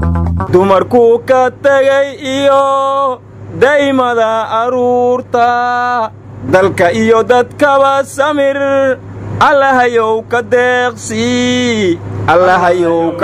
dumarkuu ka tegay iyo daymada aruurta dalka iyo dadkaba samir allahayow ka deeqsii allahayow ka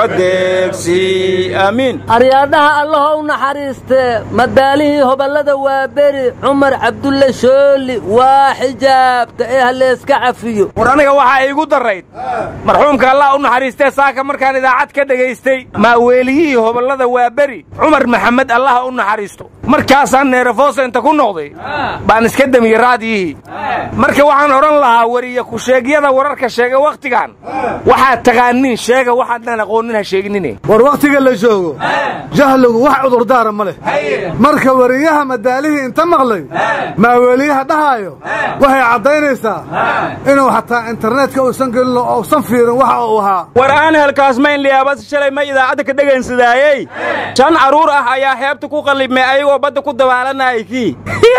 deeqsii aamiin aryaadhaha allahow naxariistee madaalihii hoballada waa beri cumar cabdulle shooli waa xijaabta ee halleeska cafiyo war aniga waxaa iigu darrayd marxuumka allah u naxariistee saaka markaan idaacad ka dhegaystay maaweeliyihii hoballada waa beri cumar maxamed allaha u naxariisto markaasaan neerafoosa inta ku noqday baan iska demiyey raadiyihii marka waxaan odhan lahaa weriya ku-sheegyada wararka sheega wakhtigan waxaad taqaaniin sheega waxaadnaan aqoonin ha sheeginine war wakhtiga la joogo jahligu wax cudurdaara ma leh marka weriyaha madaalihii inta maqlay maaweeliyaha dhahaayo waxay caddaynaysaa inuu xataa internetka uusan gelin oo uusan fiirin waxa uu ahaa war aan helkaasmayn liyaabas shalay ma idaacadda ka dhegaynsadaayey shan carruur ah ayaa xeebta ku qallibmay ayagoo badda ku dabaalanayay kii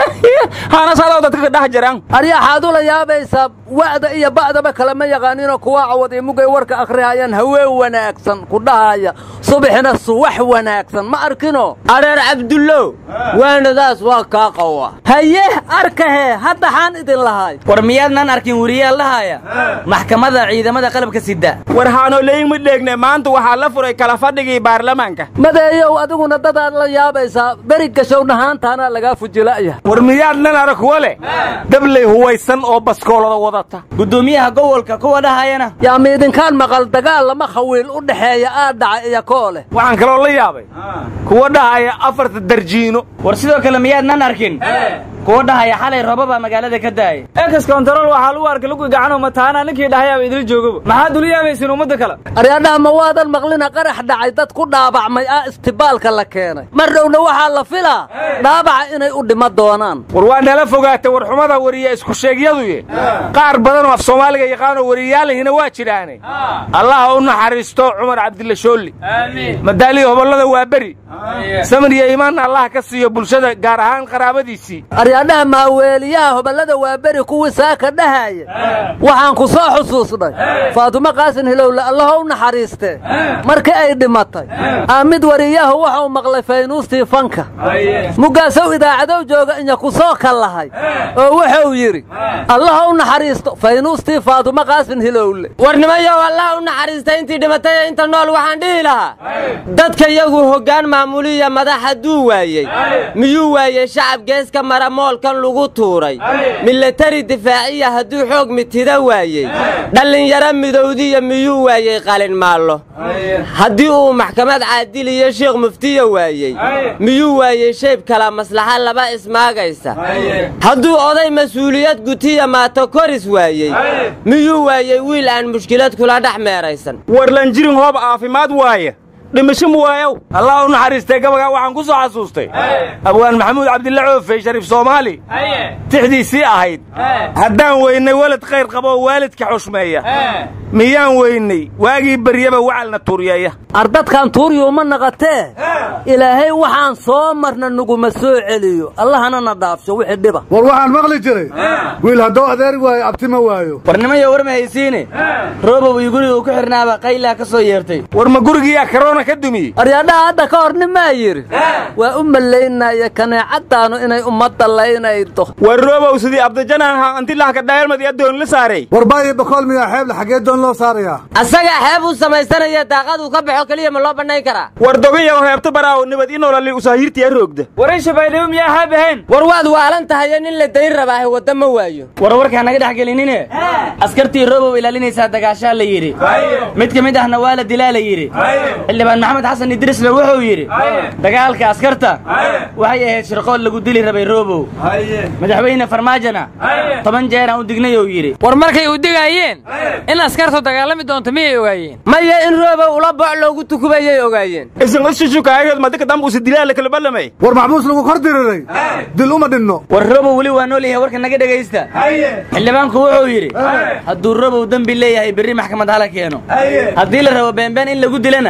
hanasadoo dadka ka dhex jiraan aryaxaad ula yaabaysaa wa'da iyo ba'daba kalema yaqaaninoo kuwa cawad iyo mugay warka akhrihayaan haween wanaagsan ku dhahaya subaxina suwax wanaagsan ma arkino areer cabdullow waanadaas waa kaa qawa haye arkahee hadda xaan idin lahay war miyaadnaan arkin weriyaal lahaya maxkamadda ciidamada qalabka sida war haanoleyin ma dheegne maanta waxaa la furay kala fadhigii baarlamaanka madeeyow adiguna dadaad la yaabaysaa beri gashow dhahaantaana lagaa fujila'ya war miyaadnan arag kuwa leh dabley huwaysan oo baskoolada wadata guddoomiyaha gobolka kuwa dhahayana yaa miidinkaan maqal dagaal lama khawiil u dhexeeya aa dhaca iyo koo leh waxaan kaloo la yaabay kuwa dhahaya afarta darjiino war sidoo kale miyaadnan arkin kuwa dhahaya xalay roobabaa magaalada ka daayay ekas kontarool waxaa lagu arkay lugu gacanoo mataana ninkii dhahayaaba idil joogaba maxaad ula yaabaysiin ummadda kale aryaadhaha ma waadan maqlina qarax dhacay dad ku dhaabacmay ah istibaalka la keenay mar dhowna waxaa la filaa dhaabaca inay u dhima doonaan war waa nala fogaatay warxumada weriya isku sheegyaduye qaar badanoo af soomaaliga yaqaanoo weriyaalihina waa jiraane allaha u naxariisto cumar cabdilla shoolli madaalihii hobollada waa beri samir iyo iimaanna allaha ka siiyo bulshada gaar ahaan qaraabadiisii aryaadhaha maaweeliyaha hoballada waa beri kuwii saaka dhahaya waxaan ku soo xusuusnay faatumo qaasin hilowle allaho u naxariistee markii ay dhimatay aamid wariyahu waxuu maqlay faynuustii fanka mugaasow idaacadow jooga inya ku soo kallahay oo wuxuu yidhi allaha u naxariisto faynuustii faatumo qaasin hilowle warnimayow allah u naxariistay intii dhimatay ee inta nool waxaan dhihi lahaa dadka yagu hoggaan maamuliya madax hadduu waayey miyuu waayey shacab geeska mara moolkan lagu tuuray milatari difaaciya hadduu xoog mitida waayey dhallinyaro midowdiya miyuu waayey qalin maallo haddii uu maxkamad caadil iyo sheekh muftiya waayey miyuu waayey shayb kala maslaxa laba ismaagaysa hadduu oday mas-uuliyad gutiya maato koris waayey miyuu waayey wiil aan mushkilad kula dhex meeraysan warlan jirin hoob caafimaad waaya dhimasho mu waayow allah u naxariistay gabagaa waxaan ku soo xasuustay abwaan maxamuud cabdilla coofey shariif soomaali tixdiisii ahayd haddaan weynay welad khayr qabo oo waalidka xushmeeya miyaan weynay waagii baryaba wacalna tuuryeeya ardadkan tuuryuuma naqatee ilaahay waxaan soo marna naguma soo celiyo allahana na dhaafsho wixii dhiba war waxaan maqli jiray wiil hadduu adeeri waayo abti ma waayo warnimayo war ma haysiine roobow iyo guriga uu ku xidhnaaba qaylaa ka soo yeertay war ma gurigiyaa karoona ka dumiyey aryaadhaha hadda ka hor nimaa yidhi waa u malaynaya kaneecaddaanu inay ummadda laynaydo war roobow sidii abdajananha antilahka dhaelmad iyo doon la saaray war baayo bakool miyaa xeeble xaggee doon loo saarayaa asagaa xeeb uu samaysanaya daaqaduu ka baxo keliya ma loo bannayn karaa war dogayaw heebta baraawo nabad inolali usaahirtiya roogda waray shabaydhabo miyaa haab ahayn war waad waalan tahayo nin la dayn rabaahe wadda ma waayo war warkaa naga dhex gelinine askartii roobow ilaalinaysaa dagaashaa la yidhi mid ka mid ahna waa la dilaa la yidhi xildhibaan maxamed xasan idrisle wuxuu yidhi dagaalka askarta waxay ahayd shirqood lagu dili rabay roobow madaxweyne farmaajona toban jeeraan u dignayou yidhi war markay u digaayeen in askartu dagaalami doonto miyay ogaayeen maya in roobow ula boc loogu tukubayay ogaayeen isan ushushukaayood madika dambuusi dilaala kala ballamay war maxbuus lagu kor diriray dil uma dhinno war roobow weli waa nool yahay warka naga dhegaysta xildhibaanku wuxuu yidhi hadduu roobow dembi leeyahay berri maxkamad hala keeno haddii la rabo beenbeen in lagu dilana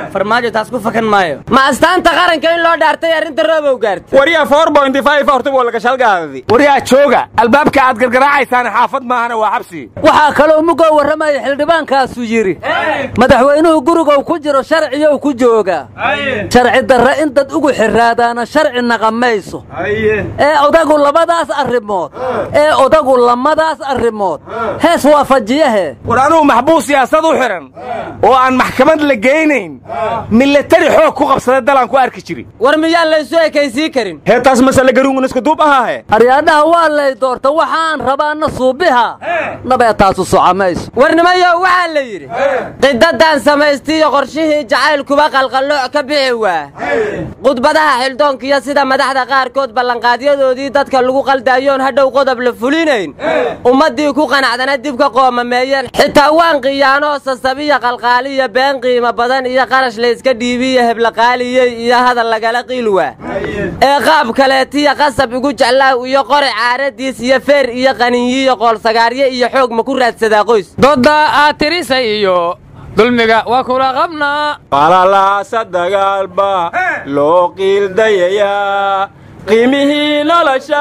farmaajo taas ku fakan maayo ma astaanta qaranka in loo dhaartay arrinta roobow gaartay waryaa four bointy five horta waa laga shalgaadadi waryaa jooga albaabka aad gargaraacaysaan xaafad maahana waa xabsi waxaa kaloo mugoo warramaya xildhibaankaasu yidhi madaxweynuhu gurigow ku jiro sharciyow ku joogaa sharci darre in dad ugu xiraadaana sharci naqamayso ee odagu labadaas arrimood ee odagu lamadaas arrimood hees waafajiyahe war anugu maxbuus siyaasad u xidhan oo aan maxkamad la geynayn milatari xoog ku qabsada dalaan ku arki jiri war miyaan laysu ekaysii karin heetaas masale garuungun isku duub ahaahe aryaadhaha waa lay doorta waxaan rabaana suubiha nabeetaasu socamayso warnimayow waxaa la yidhi qidadan samaystiiyo qorshihii jacaylkuba qalqallooc ka bixi waa khudbadaha xildhoonkiyo sida madaxda qaarkood ballanqaadyadoodii dadka lagu qaldaayoon hadhow qodob la fulinayn ummaddii ku qanacdana dib ka qoomameeyeen xitaa waan qiyaanoo sasabiya qalqaaliya been qiimo badan iyo qarash layska dhiibiyo heblaqaaliyey iyo hadal lagala qiilwaa ee qaab kaleetiya qasab igu jeclaaw iyo qori caaradiis iyo feer iyo qaninyiyo qoolsagaaryo iyo xoog ma ku raadsadaa qoys dodda aad tirisay iyo dulmiga waa kula qabnaa qalalaasa dagaalba loo qiildayayaa qiimihii nolosha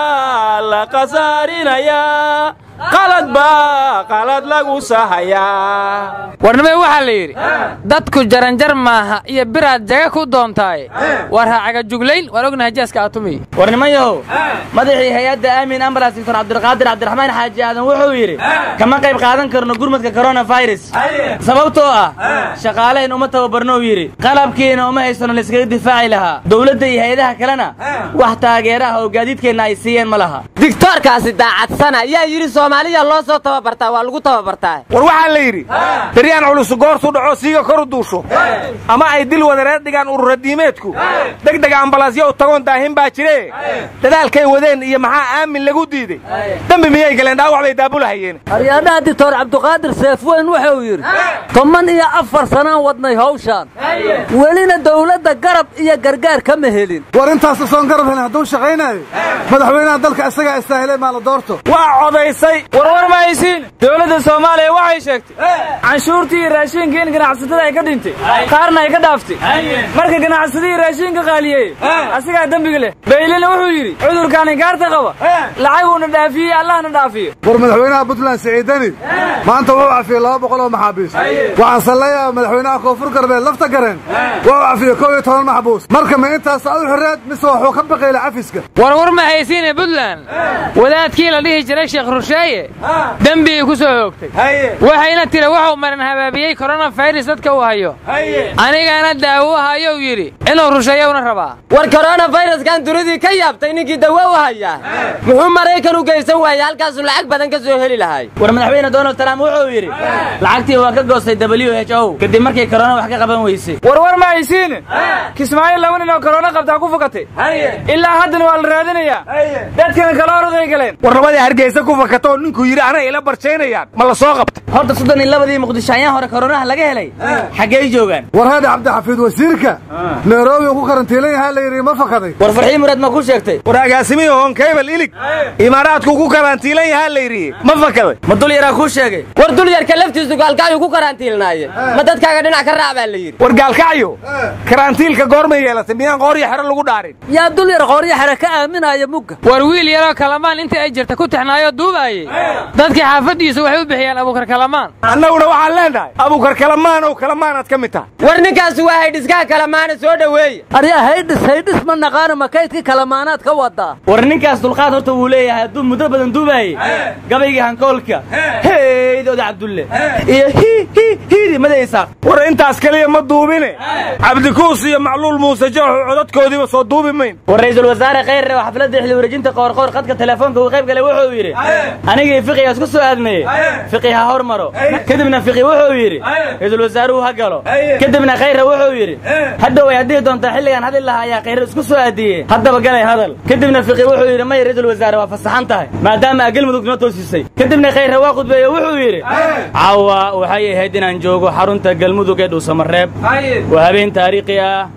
la khasaarinayaa qalad baa qalad lagu sahayaa warnimay waxaa la yidhi dadku jaranjar maaha iyo biraad jaga ku doontaaye war ha cagajuglayn waan ognahay jaaska aatumiy warnimayahow madaxii hay-adda aamin ambulans doctor cabdilqaadir cabdiraxmaan xaaji aadan wuxuu yidhi kama qayb qaadan karno gurmadka koronafirus sababtoo ah shaqaalayn uma tababarnou yidhi qalabkiina uma haysano layskaga difaaci lahaa dowladda iyo hay-adaha kalena wax taageeraha oo gaadiidkeenna ay siiyeen ma laha digtoorkaasi daacadsana yaa yidhi soomaaliya loo soo tababartaa waa lagu tababartaa war waxaa la yidhi daryaan culusu goortu dhaco siiga kor u duusho ama ay dil wadareed dhigaan ururadiimeedku degdega ambalaasyo u tagoon daahin baa jire dadaalkay wadeen iyo maxaa aamin lagu diiday dembi miyay galeen dhaawac bay daabulahayeen aryaadhaha dictor cabdiqaadir seefweyn wuxuu yidhi toban iyo afar sanaan wadnay hawshaan welina dawladda garab iyo gargaar kama helin war intaas soon garab helin hadduu shaqaynayo madaxweynaha dalka isagaa istaahilay maa la doorto waa codaysay warwar ma haysiin dowladda soomaaliya waxay sheegtay canshuurtii iyo raashiinka in ganacsatada ay ka dhintay qaarna ay ka dhaaftay marka ganacsadihii raashiinka qaaliyey asigaa dembiga leh baylina wuxuu yidhi cudurkaan inkaarta qaba lacaguuna dhaafiyey allahna dhaafiyo war madaxweynaha puntland siciidani maanta wuxuu cafiyey laba boqol oo maxaabiis waxaan salleeyaa madaxweynaha koonfur galbeed lafta gareen waa u cafiyey kow iyo toban maxbuus marka ma intaas u xirreed mise waxuu ka baqayla cafiska warwar ma haysiine puntland wadaadkii la dhihi jiray sheekh rusheeye dembigii ku soo hoogtay waxayna tiri wuxuu marin habaabiyey koronafayras dadka uu hayo anigana daawo hayou yidhi inuu rusheeyowna rabaa war koronafiraskan dunidii ka yaabtay ninkii dawo u hayaa muxuu maraykan u geysan waayey halkaasuu lacag badan ka soo heli lahay war madaxweyne donald trump wuxuu yidhi lacagtii waa ka goostay w h o kadib markay korona wax ka qaban weysay warwar ma haysiin kismaayo laba nin oo korona qabtaa ku fakatay ilaa haddana waa la raadinayaa dadkana kala oroday galeen war labadii hargeysa ku fakatoo ninkuu yidhi anay ila barjaynayaan ma la soo qabta horta soddon iyo labadii muqdishaayaan hore koronaha laga helay xaggey joogaan war haadhi cabdixafiid wasiirka nairobi uu ku karantiilan yahaa la yidhi ma fakaday war farxii muraad ma ku sheegtay war agaasimihii hoonkaybal ilig imaaraadku ku karantiilan yahaa la yidhi ma fakaday ma dul yaraa kuu sheegay war dulyarka laftiisu gaalkacyuu ku karantiilnaaye ma dadkaaga dhinac ka raac baa la yidhi war gaalkacyo karantiilka goormay yeelatay miyaan qooryo xero lagu dhaarin yaa dul yar qooryo xere ka aaminaya mugga war wiil yaroo kalamaan intii ay jirta ku tixnaayoo duubaayey dadkii xaafaddiisu waxay u bixiyaan abuukar kalamaan annaguna waxaan leenahay abuukar kalamaan ow kalamaanaad ka mid tahay war ninkaasi waa haydhiskaha kalamaana soo dhoweeya aryaa haydhis haydhis ma naqaana makaydkii kalamaanaad ka wadaa war ninkaas dulqaad horta wuu leeyahay hadduu muddo badan duubaayey gabaygii hankoolka heydooda cabdulle iyo hi hi hiidi madaysaaq war intaas keliya ma duubine cabdikuus iyo macluul muuse jooxu codadkoodiiba soo duubi mayn war ra'iisul wasaare khayre oo xafladda xilli wareejinta qoorqoor qadka telefoonka uu qayb galay wuxuu yidhi anigii fiqiga isku soo aadmeeyey fiqi ha hor maro kadibna fiqi wuxuu yidhi ra'iisul wasaaruhu ha galo kadibna khayre wuxuu yidhi hadhow ay haddihi doontaa xilligan hadli lahaa ayaa khayre isku soo aadiyey haddaba galay hadal kadibna fiqi wuxuu yidhi maya ra'iisul wasaare waa fasaxan tahay maadaama aa galmudug noo toosisay kadibna khayre waa khudbeeye wuxuu yidhi caawa waxay ahayd inaan joogo xarunta galmudug ee dhuusamareeb waa habeen taariikhi ah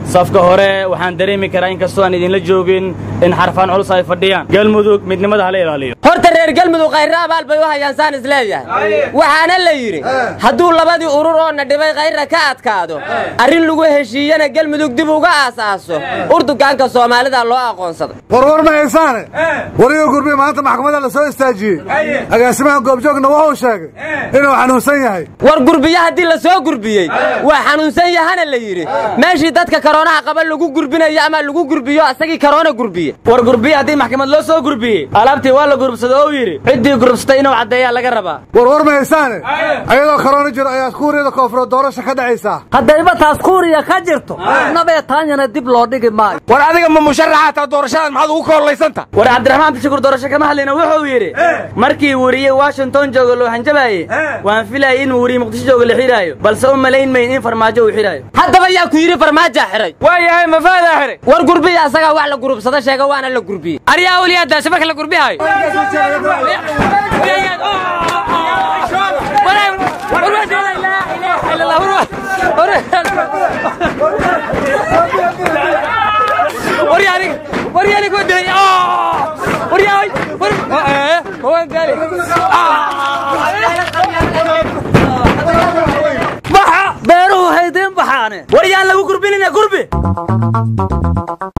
safka hore waxaan dareemi karaa inkastoo aan idinla joogin in xarfaan culus ay fadhiyaan galmudug midnimada hala ilaaliyo horta reer galmudug khayre abaal bay u hayaan saan is leeyahay waxaana la yidhi hadduu labadii urur oo na dhibay khayra ka adkaado arrin lagu heshiiyana galmudug dib uga aasaaso urdugaanka soomaalida loo aqoonsaday warwar ma haysaane wariga gurbi maanta maxkamadda la soo istaajiyey agaasimaha goobjoogna wuxuu sheegay inuu xanuunsan yahay war gurbiyo haddii la soo gurbiyey waa xanuunsan yahana la yidhi meeshii dadka karoonaha qaba lagu gurbinayo ama lagu gurbiyo asagii karoona gurbiye war gurbiye haddii maxkamad loo soo gurbiyey alaabtii waa la gurubsado oo yidhi ciddii gurubsatay inuu caddeeyaa laga rabaa warwar ma haysaane ayadoo karoona jiro ayaa kuuriyada koonfureed doorasha ka dhacaysaa haddayba taas kuuriya ka jirto nabee taanyana dib loo dhigi maayo war adiga ma musharaxa taa doorashadan maxaad ugu koolaysanta war cabdiraxmaan bishukur doorasho kama hadlayna wuxuu yidhi markii weriye washington jooga loo hanjabaayey waan filayay in weriye muqdisho jooga la xidhaayo balse u malayn mayn in farmaajo uu xidhaayo haddaba yaa ku yidhi farmaajaa xiray waa yahay mafaadaa xiray war gurbiya asagaa wax la gurubsado sheega waana la gurbiyey aryaa awliyaadaasi marka la gurbihayo beeruhu haydiin baxaane war yaan lagu gurbinina gurbi